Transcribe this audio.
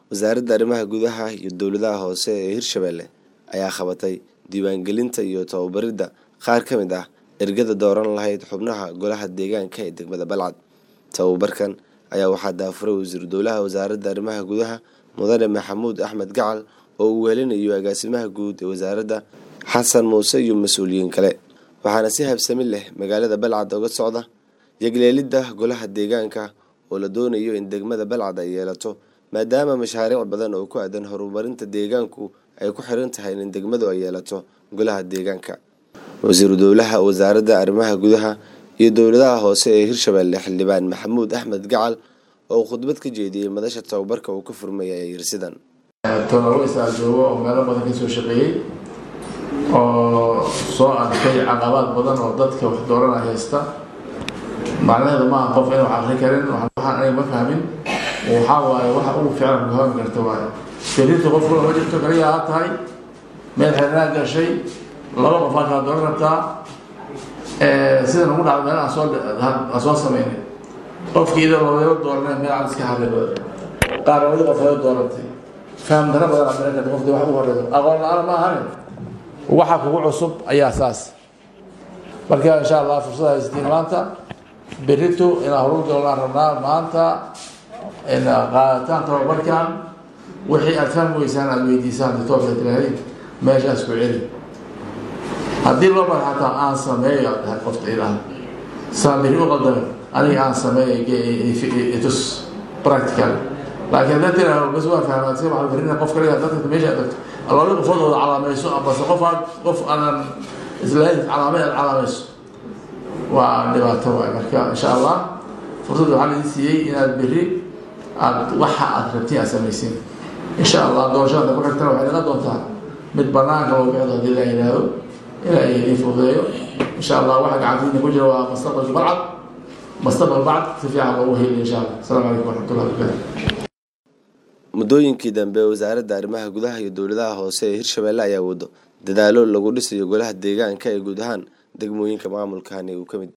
wasaaradda arrimaha gudaha iyo dowladaha hoose ee hirshabelle ayaa qabatay diiwaangelinta iyo tababaridda qaar ka mid ah ergada dooran lahayd xubnaha golaha deegaanka ee degmada balcad tababarkan ayaa waxaa daafuray wasiiru dowlaha wasaaradda arrimaha gudaha mudane maxamuud axmed gacal oo uu wehelinayo agaasimaha guud ee wasaaradda xasan muuse iyo mas-uuliyiin kale waxaana si habsami leh magaalada balcad oga socda yagleelidda golaha deegaanka oo la doonayo in degmada balcad ay yeelato maadaama mashaariic badan oo ku aadan horumarinta deegaanku ay ku xiran tahay in degmadu ay yeelato golaha deegaanka wasiiru dowlaha wasaaradda arrimaha gudaha iyo dowladaha hoose ee hirshabelle xildhibaan maxamuud axmed gacal oo khudbad ka jeediyey madasha tababarka uu ka furmaya ee yirsidan tolaweysaa joogo oo meelo badan kasoo shaqeeyey oo soo arkay caqabaad badan oo dadka wax doorana haysta macnaheedu maaha qof in wax akri karin waxaan aniga ma fahmin waxaa waaye waxa ugu fiican ku hami karta waaye firinta qofku ma jirto kaliya ha tahay meel xirnaa gashay laba qof aa kala dooran rabtaa sida nagu dhacda meel aan soo aan soo sameynay qofkii idoo labadaba dooranay meel aan iska hadlay badan qaar labadi qof laga doorantay faham dara badan aad miran karta qofkii wax ugu horeyso aqoon la-aan ma ahanin waxa kugu cusub ayaa saas marka insha allah fursad haysatiin maanta berito inaan horur galnaan rabnaa maanta qaadataan tababarkan wixii aad fahmi weysaan aad weydiisaan ditoorka tiraahdiin meeshaas ku celi haddii loo bar xataa aan sameeyo aad dhahay qofta ilaah saan beri u qadamin aniga aan sameeyo itus practical laakiin haddaad tiraahdo bas waa fahmaa iska maxaa berina qof kaliya dadka meesha tagto labada qofood ooda calaamayso amase qof aad qof aanan islahayn calaamay aad calaamayso waa dhibaato waay marka insha allah fursad waxaa laidin siiyey inaad beri aad waxa aad rabtiin aad samaysiin insha allah doorashada ku xigtana waxay noqon doontaa mid banaanka loo bixdo haddii la yidhaahdo ilaa ay idiin fududeeyo insha allah waxa gacantiina ku jira waa mustaqbalka balcad mustaqbal bacd si fiican loogu heli insha allah asalaamu calaykum waraxmatullahi wabarakatu muddooyinkii dambe wasaaradda arrimaha gudaha iyo dowladaha hoose ee hirshabelle ayaa wado dadaalo lagu dhisayo golaha deegaanka ee guud ahaan degmooyinka maamulkani uu ka mid